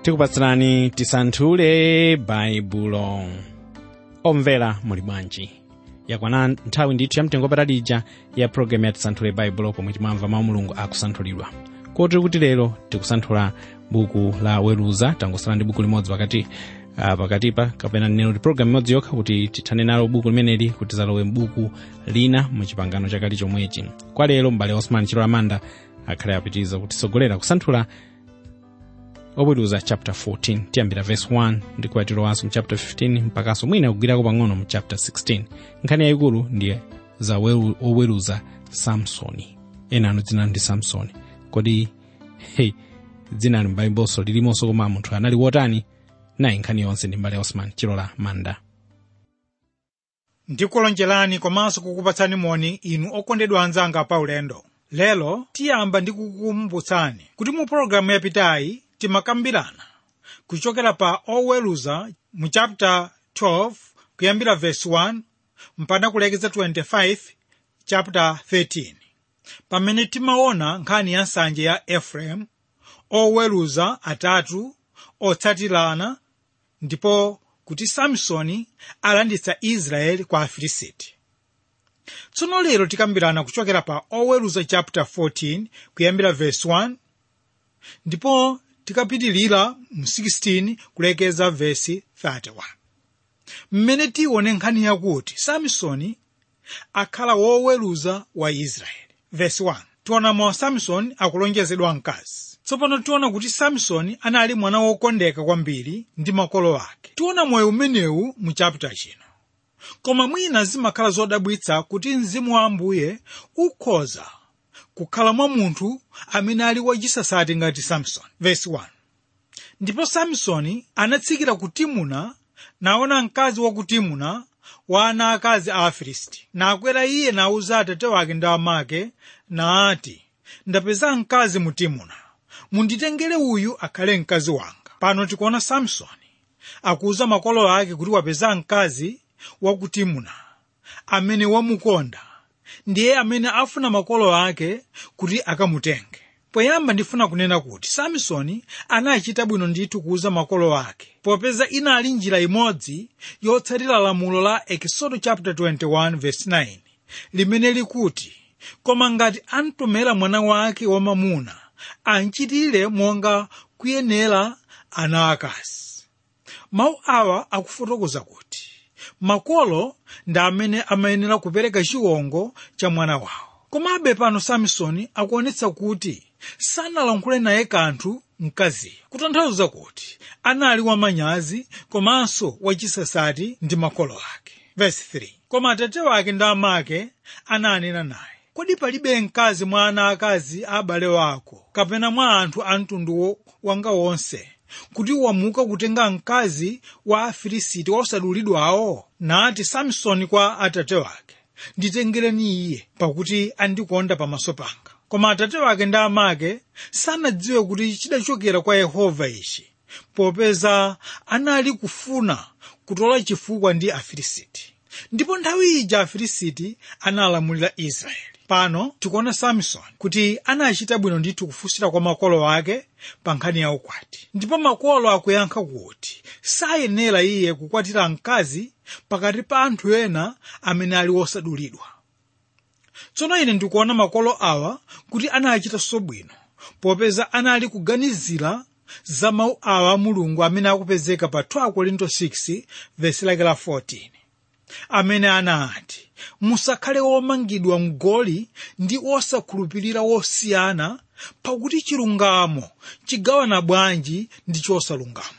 tikupatsirani tisanthule baibulo omvera muli bwanji yakwana nthawi ndithu yamtengo patali ya programu ya tisanthule baibulo pomwe timamva mawu mulungu akusanthulidwa kotero kuti lero tikusanthula buku la weruza tangosala ndi buku limodzi pakati uh, pakatipa kapena neno kuti programu imodzi yokha kuti tithane nalo buku limeneli kuti zalowe mbuku lina muchipangano chakale chomwechi kwa lero m'bale osman chilo amanda akhale apitiriza kutisogolera kusanthula oweruza chapter 14 tiyambira verse 1 ndi kuwatirowanso mu chapter 15 mpakanso mwina kugwirako pang'ono mu chapter 16 nkhani yayikulu ndiye za weru- oweruza samsoni ena anu dzina ndi samsoni kodi hey, dzina ali m'baibulo lilimonso koma munthu anali wotani nayi nkhani yonse ndi mbale osman chilola manda ndikulonjerani komanso kukupatsani moni inu okondedwa anzanga pa ulendo lero tiyamba ndi kukumbutsani kuti mu pologalamu yapitayi timakambirana kuchokera pa oweruza mu chapter 12 kuyambira verse 1 mpaka kulekeza 25 chapter 13 pamene timaona nkhani ya nsanje ya efereimu oweruza atatu otsatirana ndipo kuti samsoni alanditsa israeli kwa afilisiti tsono lero tikambirana kuchokera pa oweruza chapter 14 kuyambira verse 1 ndipo tikapitilira mu 16 kulekeza verse 31 mmene tione nkhani yakuti samsoni akhala woweruza wa israeli verse 1 tionamo samsoni akulonjezedwa mkazi tsopano tiona kuti samsoni anali mwana wokondeka kwambiri ndi makolo ake tiona moyo umenewu mu chapter chino koma mwina zimakhala zodabwitsa kuti mzimu wa ambuye ukhoza kukhala mwa munthu amene ali wachisasati ngati samsoni verse 1 ndipo samsoni anatsikira ku timuna naona mkazi wa ku timuna wa ana akazi a afilisti nakwera iye nauza atate wake ndi amake naati ndapeza mkazi mu timuna munditengere uyu akhale mkazi wanga pano tikuona samsoni akuwuza makolo ake kuti wapeza mkazi wa ku timuna amene wamukonda ndiye amene afuna makolo ake kuti akamutenge poyamba ndifuna kunena kuti samsoni anachita bwino ndithu kuwuza makolo ake popeza inali njira imodzi yotsatira lamulo la ekisodo chapter 21 verse 9 limene likuti koma ngati amtomera mwana wake wamamuna anchitire monga kuyenera ana akazi mawu awa akufotokoza kuti makolo ndi amene amayenera kupereka chiwongo cha mwana wawo komabe pano samsoni akuonetsa kuti sanalankhule naye kanthu mkaziyo kutanthauza kuti anali wamanyazi komanso wachisasati ndi makolo ake verse 3 koma atate wake ndi amake ananena naye kodi palibe mkazi mwa ana akazi a abale wako kapena mwa anthu a mtundu wo- wanga wonse kuti wamuka kutenga mkazi wa afilisiti osadulidwawo nati samsoni kwa atate wake nditengereni iye pakuti andikonda pamaso panga koma atate wake ndi amake sanadziwe kuti chidachokera kwa yehova ichi popeza anali kufuna kutola chifukwa ndi afilisiti ndipo nthawi ija afilisiti analamulira israeli pano tikuona samsoni kuti anachita bwino ndithu kufunsira kwa makolo ake pa nkhani ya ukwati ndipo makolo akuyankha kuti sayenera iye kukwatira mkazi pakati pa anthu ena amene ali osadulidwa tsono ine ndikuona makolo awa kuti anachitanso bwino popeza anali kuganizira za mawu awa a mulungu amene akupezeka pa 2 korinto 6 vesi lake la 14 amene anati musakhale womangidwa mgoli ndi osakhulupirira wosiyana pakuti chilungamo chigawana bwanji ndi chosalungama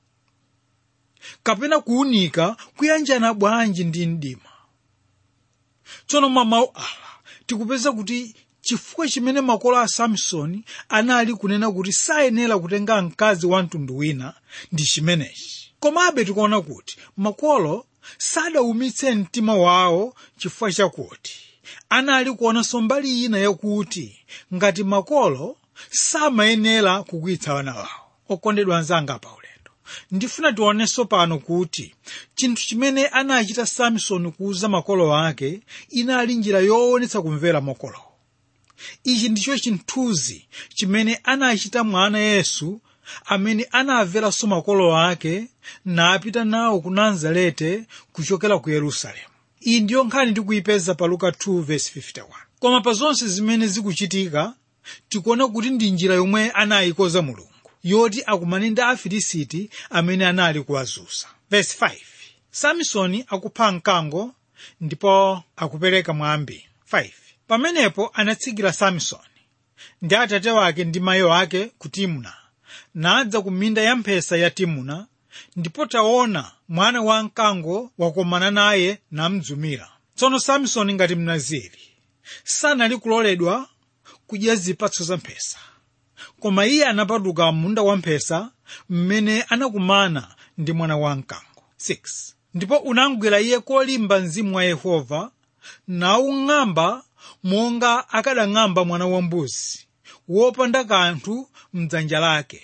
kapena kuwunika kuyanjana bwanji ndi mdima tsono mwa mawu awa tikupeza kuti chifukwa chimene makolo a samsoni anali kunena kuti sayenera kutenga mkazi wa mtundu wina ndi chimenechi komabe tikuona kuti makolo sadaumitse mtima wawo chifukwa chakuti anali kuonanso mbali ina yakuti ngati makolo samayenera kukwitsa wana wawo okondedwa anzanga pa ulendo ndifuna tionenso pano kuti chinthu chimene anachita samsoni kuuza makolo ake inali njira yoonetsa kumvera makolowo ichi ndicho chinthuzi chimene anachita mwana yesu amene anamveranso makolo ake napita nawo ku nazarete kuchokera ku yerusalemu iyi ndiyo nkhani tikuyipeza pa luka 2:51 koma pa zonse zimene zikuchitika tikuona kuti ndi njira yomwe anayikoza mulungu yoti akumane ndi afilisiti amene anali kuwazunza verse 5 samsoni akupha mkango ndipo akupereka mwambi 5 pamenepo anatsikira samsoni ndi atate wake ndi mayi wake ku timuna nadza ku minda ya mphesa ya timuna ndipo taona mwana wa mkango wakomana naye namdzumira tsono samsoni ngati mnaziri sanali kuloledwa kudya zipatso za mphesa koma iye anapatuka munda wa mphesa mmene anakumana ndi mwana wa mkango 6 ndipo unamgwera iye kolimba mzimu wa yehova nawung'amba monga akadang'amba mwana wambuzi wopanda kanthu mdzanja lake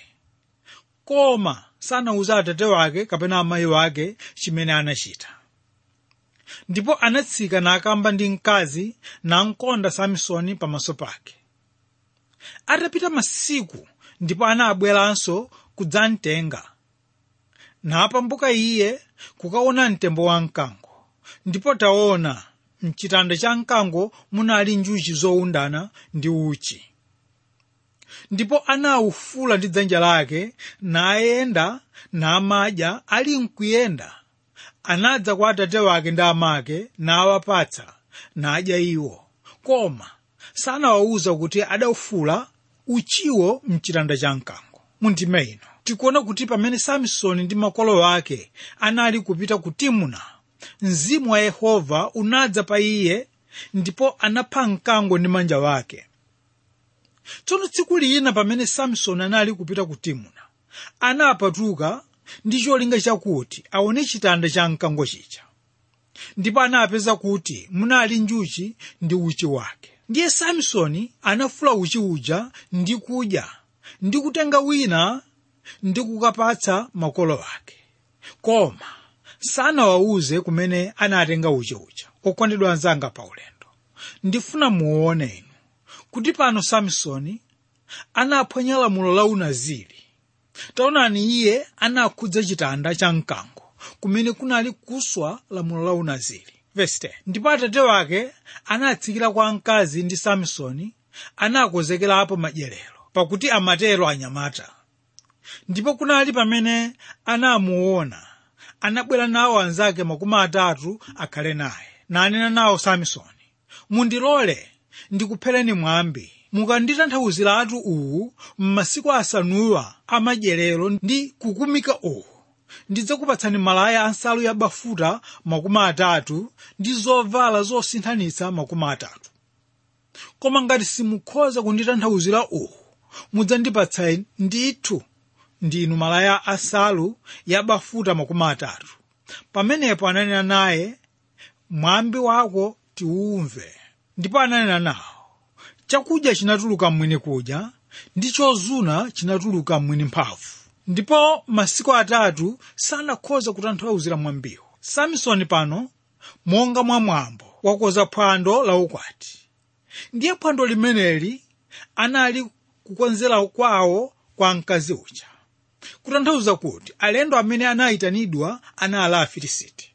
koma sanawuza atate wake kapena amayi wake chimene anachita ndipo anatsika nakamba ndi mkazi namkonda samsoni pamaso pake atapita masiku ndipo anabweranso kudzamtenga napambuka iye kukaona mtembo wa mkango ndipo taona mchitanda cha mkango munali njuchi zowundana ndi uchi ndipo anawufula ndi dzanja lake nayenda namadya ali mkuyenda anadza kwa atate wake ndi amake nawapatsa nadya iwo koma sanawawuza kuti adawufula uchiwo mchitanda cha mkango mundime ino tikuona kuti pamene samsoni ndi makolo ake anali kupita ku timuna mzimu wa yehova unadza pa iye ndipo anapha mkango ndi manja wake tsono tsiku lina pamene samsoni anali kupita ku timuna anapatuka ndi cholinga chakuti aone chitanda cha mkango chija ndipo anapeza kuti munali njuchi ndi uchi wake ndiye samsoni anafula uchi uja ndi kudya ndi kutenga wina ndi kukapatsa makolo ake koma sanawawuze kumene anatenga uchi uja okondedwa anzanga pa ulendo ndifuna muone inu kuti pano samsoni anaphwanya lamulo la unaziri taonani iye anakhudza chitanda cha mkango kumene kunali kuswa lamulo la unaziri Verse 10. ndipo atate wake anatsikira kwa mkazi ndi samsoni anakonzekerapo madyerero pakuti amatero anyamata ndipo kunali pamene anamuona anabwera nawo anzake makumi atatu akhale naye nanena nawo samsoni mundilole ndikuphereni mwambi mukanditanthauziratu uwu m'masiku asanuwa amadyerero ndi kukumika uwu ndidzakupatsani malaya ansalu ya bafuta makumi atatu ndi zovala zosinthanitsa makumi atatu koma ngati simukhoza kunditanthauzira uwu mudzandipatsa ndithu ndinu malaya ansalu ya bafuta makumi atatu pamenepo ananena naye mwambi wako tiwumve ndipo ananena nawo chakudya chinatuluka mwini kudya ndi chozuna chinatuluka mwini mphamvu ndipo masiku atatu sanakhoza kutanthauzira mwambiwo samsoni pano monga mwa mwambo wakoza phwando la ukwati ndiye phwando limeneli anali kukonzera kwawo kwa mkazi uja kutanthauza kuti alendo amene anayitanidwa anali afilisiti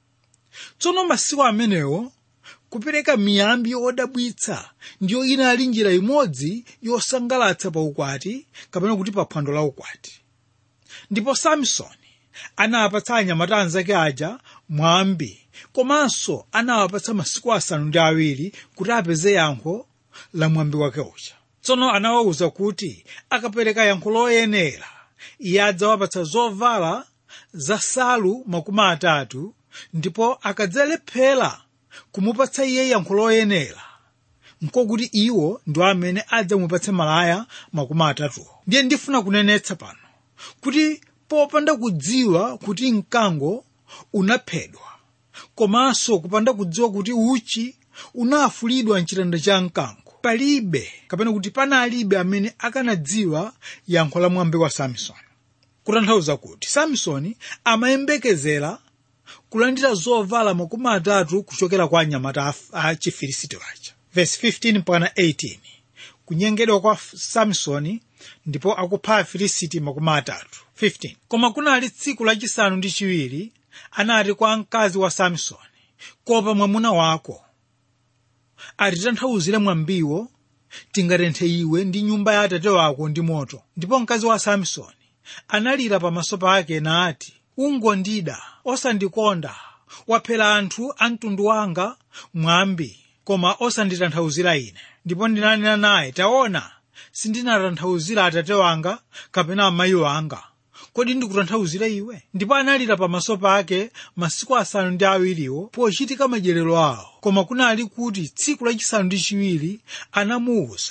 tsono masiku amenewo kupereka miyambi yodabwitsa ndiyo inali njira imodzi yosangalatsa pa ukwati kapena kuti pa phwando la ukwati ndipo samsoni anawapatsa anyamata anzake aja mwambi komanso anawapatsa masiku asanu ndi awiri kuti apeze yankho la mwambi wake uja tsono anawawuza kuti akapereka yankho loyenera iye adzawapatsa zovala za salu makumi atatu ndipo akadzalephera kumupatsa iye yankho loyenera nkokuti iwo ndi amene adzamupatse malaya makumi atatuwo ndiye ndifuna kunenetsa pano kuti popanda kudziwa kuti mkango unaphedwa komanso kupanda kudziwa kuti uchi unafulidwa mchitanda cha mkango palibe kapena kuti panalibe amene akanadziwa yankho la mwambi wa samsoni kutanthauza kuti samsoni amayembekezera kulandira zovala makumi atatu kuchokera kwa anyamata a chifilisiti waja verse 15 mpaka 18 kunyengedwa kwa samsoni ndipo akupha afilisiti makumi atatu 15 koma kunali tsiku lachisanu ndi chiwiri anati kwa mkazi wa samsoni kopa mwamuna wako atitanthauzire mwambiwo tingatenthe iwe ndi nyumba ya atate wako ndi moto ndipo mkazi wa samsoni analira pamaso pake nati ungondida osandikonda waphera anthu a mtundu wanga mwambi koma osanditanthauzira ine ndipo ndinanena naye taona sindinatanthauzira atate wanga kapena amayi wanga kodi ndikutanthauzire iwe ndipo analira pamaso pake masiku asanu ndi awiriwo pochitika madyerero awo koma kunali kuti tsiku lachisanu ndi chiwiri anamuwuza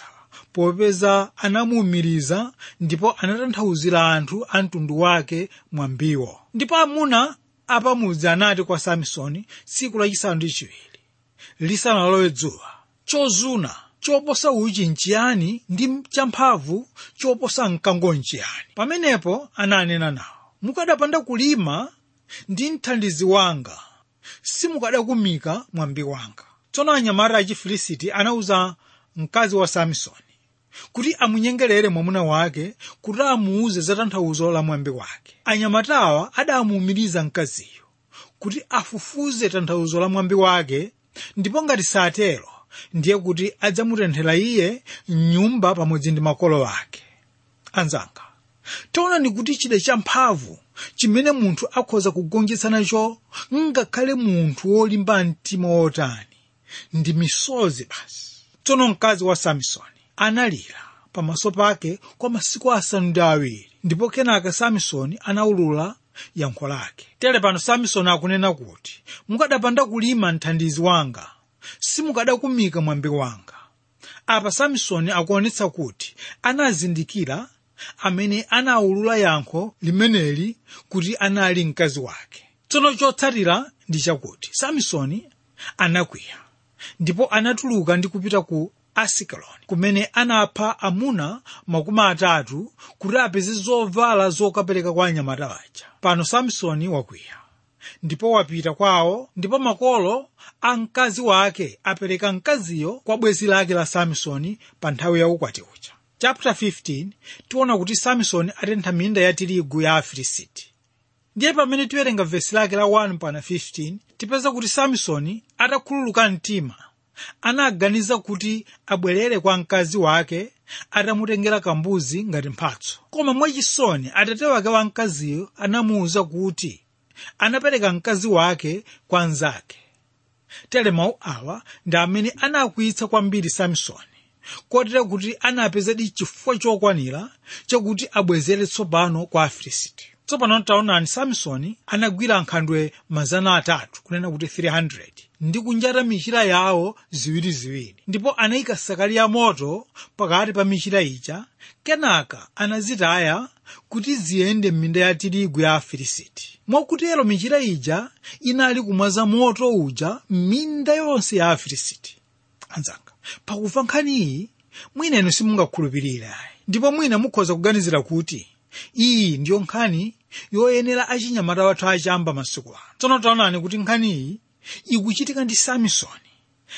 popeza anamuwumiriza ndipo anatanthauzira anthu a mtundu wake mwambiwo ndipo amuna apamudzi anati kwa samsoni tsiku lachisanu ndi chiwiri lisanalowe dzuwa chozuna choposa uchi nchiyani ndi champhamvu choposa mkango nchiyani pamenepo ananena nawo mukadapanda kulima ndi mthandizi wanga simukadakumika mwambi wanga tsono anyamata a chifilisiti anawuza mkazi wa samsoni kuti amunyengerere mwamuna wake kuti amuuze za tanthauzo la mwambi wake anyamatawa adamuwumiriza mkaziyo kuti afufuze tanthauzo la mwambi wake ndipo ngati satero ndiye kuti adzamutenthera iye mnyumba pamodzi ndi makolo ake anzanga taonani kuti chida champhamvu chimene munthu akhoza kugonjetsa nacho ngakhale munthu wolimba mtima wotani ndi misozi basi tsono mkazi wa samsoni analira pamaso pake kwa masiku asanu ndi awiri ndipo kenaka samsoni anawulula yankho lake tere pano samsoni akunena kuti mukadapanda kulima mthandizi wanga simukadakumika mwambi wanga apa samsoni akuonetsa kuti anazindikira amene anawulula yankho limeneli kuti anali mkazi wake tsono chotsatira ndi chakuti samsoni anakwiya ndipo anatuluka ndi kupita ku asikeloni kumene anapha amuna makumi atatu kuti apeze zovala zokapereka kwa anyamata aja pano samsoni wakwiya ndipo wapita kwawo ndipo makolo a mkazi wake apereka mkaziyo kwa bwenzi lake la samsoni pa nthawi ya ukwati uja chapter 15 tiona kuti samsoni atentha minda ya tirigu ya afilisiti ndiye pamene tiwerenga vesi lake la 1 pana 15 tipeza kuti samsoni atakhululuka mtima anaganiza kuti abwerere kwa mkazi wake atamutengera kambuzi ngati mphatso koma mwachisoni atate wake wa mkaziyo anamuwuza kuti anapereka mkazi wake kwa nzake tere mawu awa ndi amene anakwiyitsa kwambiri samsoni kotera kuti anapezadi chifukwa chokwanira chakuti abwezere tsopano kwa afilisiti tsopano taonani samsoni anagwira nkhandwe mazana atatu kunena kuti 300 ndi kunjata michira yawo ziwiriziwiri ndipo anayika sakali ya moto pakati pa michira ija kenaka anazitaya kuti ziyende m'minda ya tirigu ya afilisiti mwakutero michira ija inali kumwaza moto uja m'minda yonse ya afilisiti anzanga pakumva nkhaniyi mwina inu simungakhulupirire ndipo mwina mukhoza kuganizira kuti iyi ndiyo nkhani yoyenera achinyamata wathu achamba masiku ano tsono taonani kuti nkhaniyi ikuchitika ndi samsoni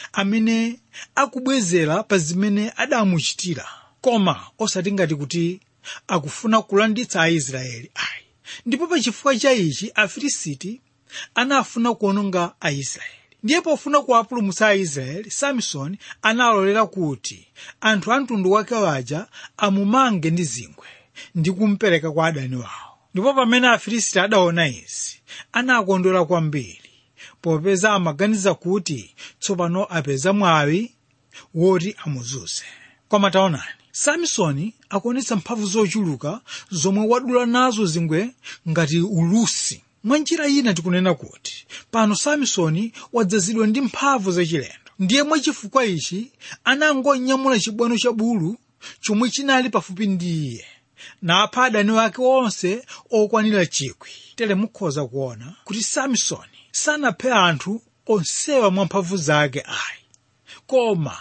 amene akubwezera pa zimene adamuchitira koma osati ngati kuti akufuna kulanditsa aisraeli ayi ndipo pa chifukwa cha ichi afilisiti anafuna kuononga aisraeli ndiye pofuna kuwapulumutsa aisraeli samsoni analolera kuti anthu a mtundu wake waja amumange ndi zingwe ndi kumpereka kwa adani wawo ndipo pamene afilisiti adaona izi anakondwera kwambiri popeza amaganiza kuti tsopano apeza mwawi woti amuzunze koma taonani samsoni akuonetsa mphamvu zochuluka zomwe wadula nazo zingwe ngati ulusi mwa njira ina tikunena kuti pano samsoni wadzazidwa ndi mphamvu zachilendo ndiye mwachifukwa ichi anangonyamula chibwano cha bulu chomwe chinali pafupi ndi iye napha adani wake onse okwanira chikwi tere mukhoza kuona kuti samsoni sanaphe anthu onsewa mwamphamvu zake ayi koma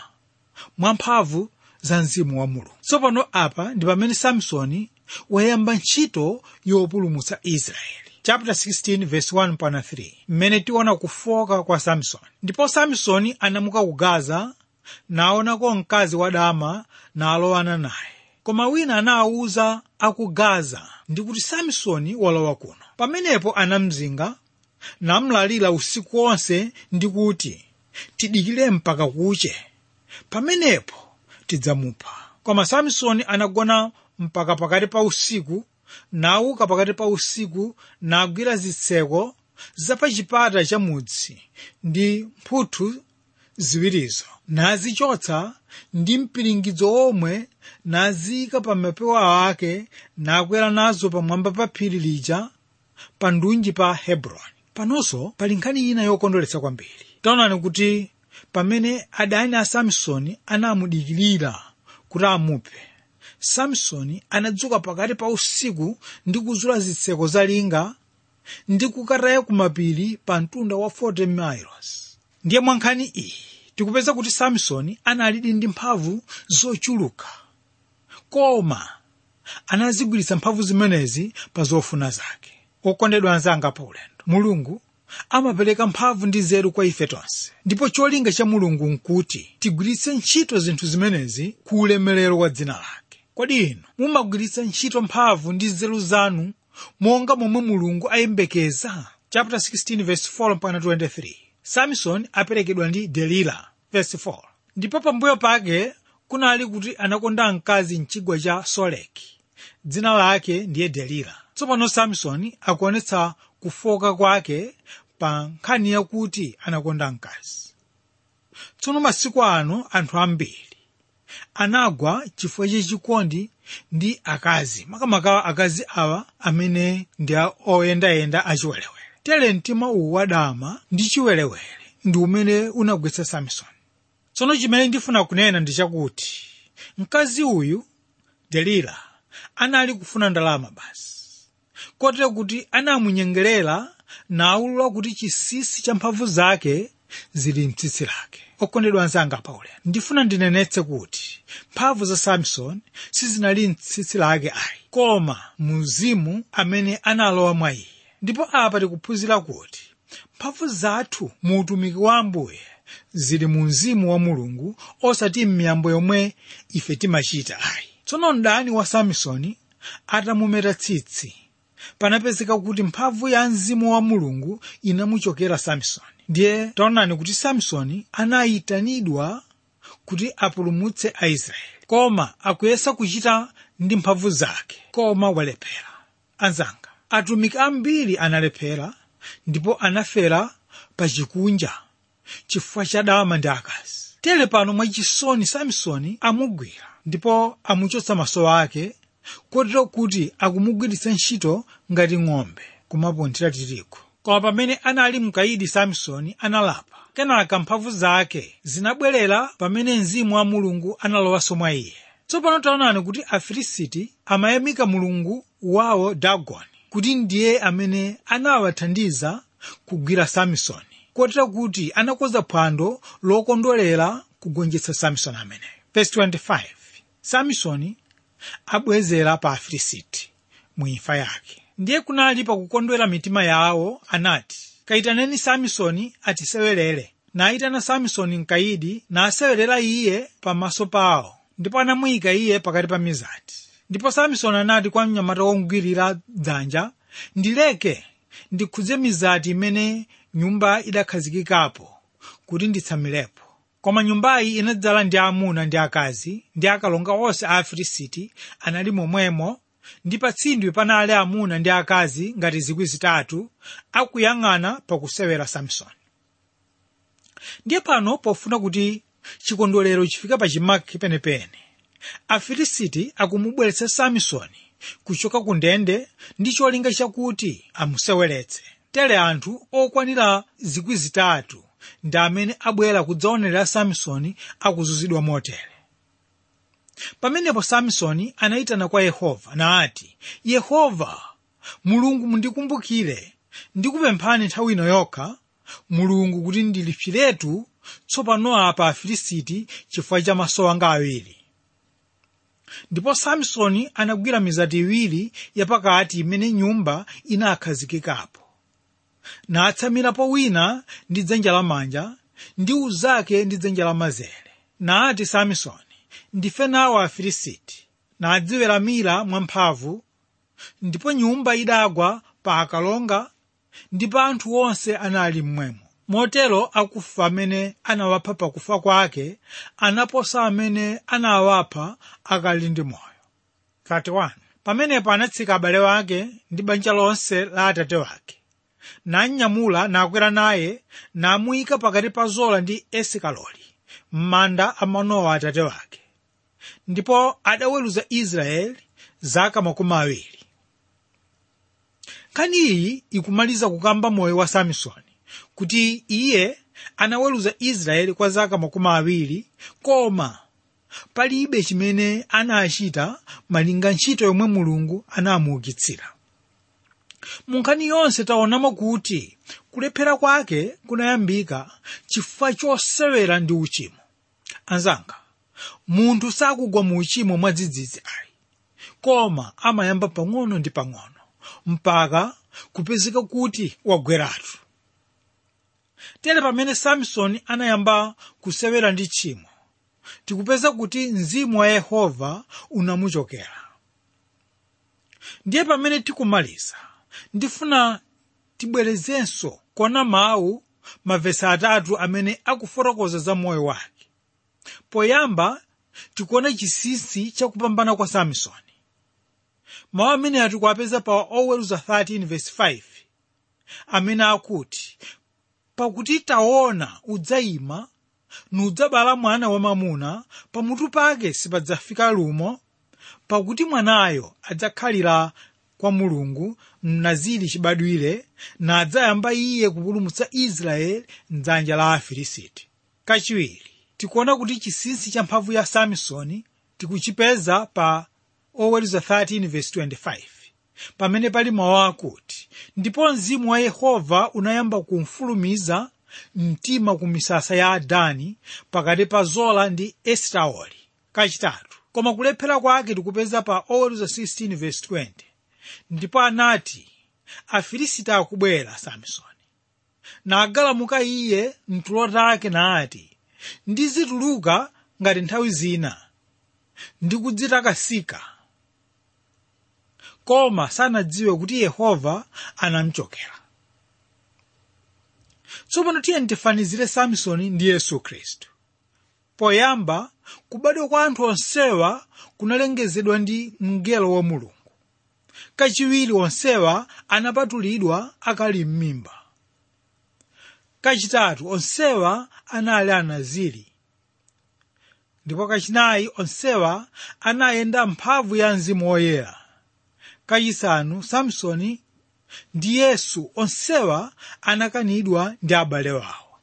mwamphamvu za mzimu wa mulungu tsopano apa ndi pamene samsoni wayamba ntchito yopulumutsa israeli chapter 16 verse 1 pana 3 mmene tiona kufoka kwa samsoni ndipo samsoni anamuka ku gaza naonako mkazi wadama nalowana naye koma wina anawuza aku gaza ndi kuti samsoni walowa kuno pamenepo anamzinga namlalira usiku wonse ndi kuti tidikire mpaka kuche pamenepo tidzamupha koma samsoni anagona mpaka pakati pa usiku nauka pakati pa usiku nagwira zitseko zapachipata cha mudzi ndi mphuthu ziwirizo nazichotsa ndi mpiringidzo omwe naziyika pa mapewa ake nakwera nazo pamwamba pa phiri lija pa ndunji pa hebroni panonso pali nkhani ina yokondweretsa kwambiri taonani kuti pamene adani a samsoni anamudikirira kuti amuphe samsoni anadzuka pakati pa usiku ndi kuzula zitseko za linga ndi kukataya kumapiri pa mtunda wa 40 miles ndiye mwa nkhani iyi tikupeza kuti samsoni analidi ndi mphamvu zochuluka koma anazigwiritsa mphamvu zimenezi pa zofuna zake okondedwa anzanga pa ulendo mulungu amapereka mphamvu ndi nzeru kwa ife tonse ndipo cholinga cha mulungu nkuti tigwiritse ntchito zinthu zimenezi ku ulemerero wa dzina lake kodi inu mumagwiritsa ntchito mphamvu ndi nzeru zanu monga momwe mulungu ayembekeza chapter 16 verse 4 mpaka 23 samson aperekedwa ndi delila verse 4 ndipo pambuyo pake kunali kuti anakonda mkazi mchigwa cha soleki dzina lake ndiye delila tsopano samsoni akuonetsa kufoka kwake pa nkhani yakuti anakonda mkazi tsono masiku ano anthu ambiri anagwa chifukwa chachikondi ndi akazi makamaka akazi awa amene ndi oyendayenda achiwerewere tere mtima uwu wadama ndi chiwerewere ndi umene unagwetsa samsoni tsono chimene ndifuna kunena ndi chakuti mkazi uyu delila anali kufuna ndalama basi kotero kuti anamunyengerera naulula kuti chisisi cha mphamvu zake zili mtsitsi lake okondedwa anzanga paulendo ndifuna ndinenetse kuti mphamvu za samson sizinali mtsitsi lake ayi koma muzimu amene analowa mwa iye ndipo apa tikuphunzira kuti mphamvu zathu mu utumiki wa ambuye zili mu mzimu wa mulungu osati m'miyambo yomwe ife timachita ayi tsono mdani wa samsoni atamumeta tsitsi panapezeka kuti mphamvu ya mzimu wa mulungu inamuchokera samsoni ndiye taonani kuti samsoni anayitanidwa kuti apulumutse aisraeli koma akuyesa kuchita ndi mphamvu zake koma walephera anzanga atumiki ambiri analephera ndipo anafera pa chikunja chifukwa cha dama ndi akazi tere pano mwachisoni samsoni amugwira ndipo amuchotsa maso ake kotero kuti akumugwiritsa ntchito ngati ng'ombe kumapunthira tirigu koma pamene anali mkaidi samsoni analapa kenaka mphamvu zake zinabwerera pamene mzimu wa mulungu analowanso mwa iye tsopano taonani kuti afilisiti amayamika mulungu wawo dagoni kuti ndiye amene anawathandiza kugwira samsoni kotero kuti anakonza phwando lokondwerera kugonjetsa samsoni ameneyo verse 25 samsoni abwezera pa afilisiti mu imfa yake ndiye kunali pakukondwera mitima yawo anati kayitaneni samsoni atisewerere nayitana samsoni mkaidi nasewerera iye pamaso pawo ndipo anamuyika iye pakati pa mizati ndipo samsoni anati kwa mnyamata womugwirira dzanja ndileke ndikhudze mizati imene nyumba idakhazikikapo kuti nditsamirepo koma nyumbayi inadzala ndi amuna ndi akazi ndi akalonga onse a afilisiti anali momwemo ndi patsindwi panali amuna ndi akazi ngati zikwi zitatu akuyang'ana pakusewera samsoni ndiye pano pofuna kuti chikondwerero chifike pachimake penepene afilisiti akumubweretsa samsoni kuchoka ku ndende ndi cholinga chakuti amuseweretse tere anthu okwanira zikwi zitatu ndi amene abwera kudzaonera samsoni akuzunzidwa motere pamenepo samsoni anayitana kwa yehova nati yehova mulungu mundikumbukire ndikupemphani nthawi ino yokha mulungu kuti ndilipsiretu tsopano apa afilisiti chifukwa cha maso anga awiri ndipo samsoni anagwira mizati iwiri yapakati imene nyumba inakhazikikapo natsamirapo wina ndi dzanja lamanja ndi uzake ndi dzanja lamanzere nati samsoni ndife nawo afilisiti nadziweramira mwamphamvu ndipo nyumba idagwa pa akalonga ndi pa anthu onse anali mmwemo motero akufa amene anawapha pakufa kwake anaposa amene anawapha akali ndi moyo 31 pamenepo anatsika abale wake ndi banja lonse la atate wake nanyamula nakwera naye namuyika pakati pa zola ndi esikaloli m'manda a manowa atate wake ndipo adaweruza israeli zaka makumi awiri nkhani iyi ikumaliza kukamba moyo wa samsoni kuti iye anaweruza israeli kwa zaka makumi awiri koma palibe chimene anachita malinga ntchito yomwe mulungu anamuukitsira mu nkhani yonse taonamo kuti kulephera kwake kunayambika chifukwa chosewera ndi uchimo anzanga munthu sakugwa mu uchimo mwadzidzidzi ayi koma amayamba pang'ono ndi pang'ono mpaka kupezeka kuti wagweratu tere pamene samsoni anayamba kusewera ndi tchimo tikupeza kuti mzimu wa yehova unamuchokera ndiye pamene tikumaliza ndifuna tibwerezenso kuona mawu mavesi atatu amene akufotokoza za moyo wake poyamba tikuona chinsinsi chakupambana kwa samsoni mawu amene tikuwapeza pa oweruza 13 verse 5 amene akuti pakuti taona udzayima nudzabala mwana wamamuna pamutu pake sipadzafika lumo pakuti mwanayo adzakhalira kwa mulungu mnaziri chibadwire nadzayamba iye kupulumutsa israeli mdzanja la afilisiti kachiwiri tikuona kuti chinsinsi cha mphamvu ya samsoni tikuchipeza pa oweruza 13 verse 25 pamene pali mawu akuti ndipo mzimu wa yehova unayamba kumfulumiza mtima ku misasa ya adani pakati pa zola ndi esitaoli kachitatu koma kulephera kwake tikupeza pa oweruza 16 verse 20 ndipo anati afilisiti akubwera samsoni nagalamuka iye mtulo take nati ndizituluka ngati nthawi zina ndikudzitakasika koma sanadziwe kuti yehova anamchokera tsopano tiye tifanizire samsoni ndi yesu khristu poyamba kubadwa kwa anthu onsewa kunalengezedwa ndi mngelo wa mulungu kachiwiri onsewa anapatulidwa akali m'mimba kachitatu onsewa anali anaziri ndipo kachinayi onsewa anayenda mphamvu ya mzimu woyera kachisanu samsoni ndi yesu onsewa anakanidwa ndi abale wawo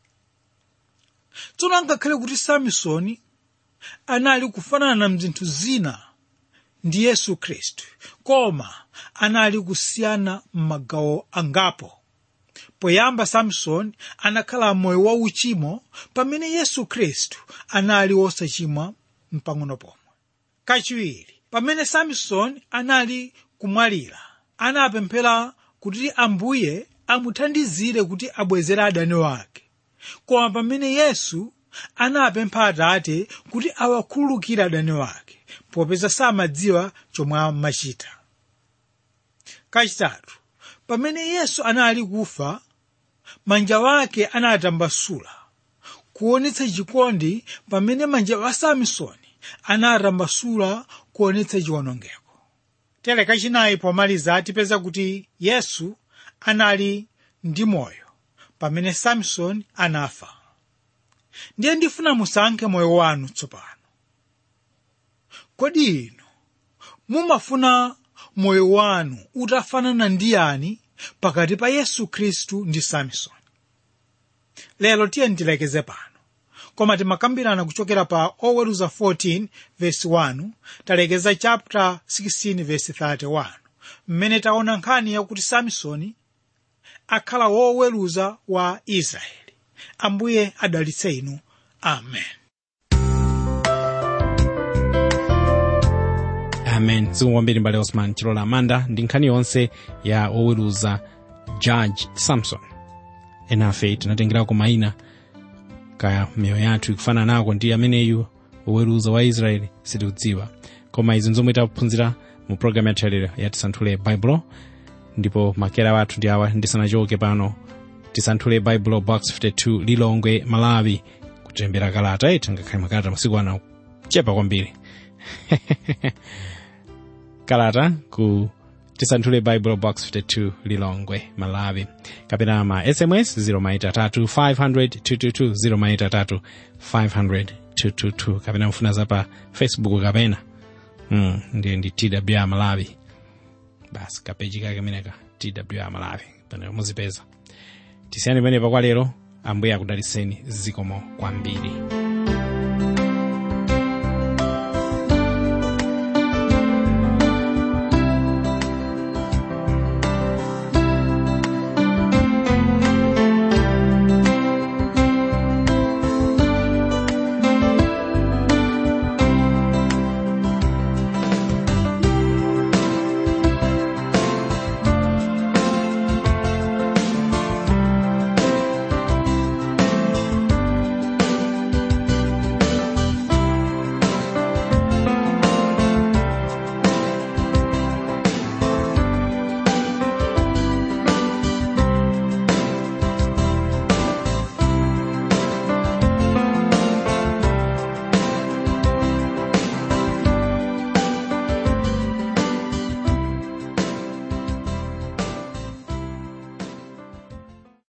tsono angakhale kuti samsoni anali kufanana mzinthu zina ndi yesu khristu koma anali kusiyana m'magawo angapo poyamba samsoni anakhala moyo wa uchimo pamene yesu khristu anali wosachimwa mpang'ono pomwe kachiwiri pamene samsoni anali kumwalira anapemphera kuti ambuye amuthandizire kuti abwezere adani wake koma pamene yesu anapempha atate kuti awakhululukire adani wake popeza samadziwa chomwe amachita kachitatu pamene yesu anali kufa manja wake anatambasula kuonetsa chikondi pamene manja wa samsoni anatambasula kuonetsa chiwonongeko tere kachinayi pomaliza tipeza kuti yesu anali ndi moyo pamene samsoni anafa ndiye ndifuna musankhe moyo wanu tsopano kodi inu mumafuna moyo wanu utafanana ndi yani pakati pa yesu khristu ndi samsoni lero tiye ndilekeze pano koma timakambirana kuchokera pa oweruza 14 verse 1 talekeza chapter 16 verse 31 mmene taona nkhani yakuti samsoni akhala woweruza wa israeli ambuye adalitse inu amen amen zikomo kwambiri mbale osman chilola amanda ndi nkhani yonse ya oweruza judge samson enafe tinatengerako mayina kaya miyoyo yathu ikufanana nako ndi ameneyu oweruza wa israeli sitikudziwa koma izi nzomwe taphunzira mu programu yathu yalero ya tisanthule baibulo ndipo makera wathu ndi awa ndisanachoke pano tisanthule baibulo box 52 lilongwe malawi kutumiza kalata iti ngakhale makalata masiku ano chepa kwambiri kalata ku tisanthule bible box 52 lilongwe malawi kapena ma sms 0maitatu 500 0maitatu 500 kapena mfuna za pa facebook kapena mm, ndiye ndi twr malawi basi kapeji kake meneka twr malawi pano muzipeza tisiyani pamenepa kwa lero ambuye akudalitseni zikomo kwambiri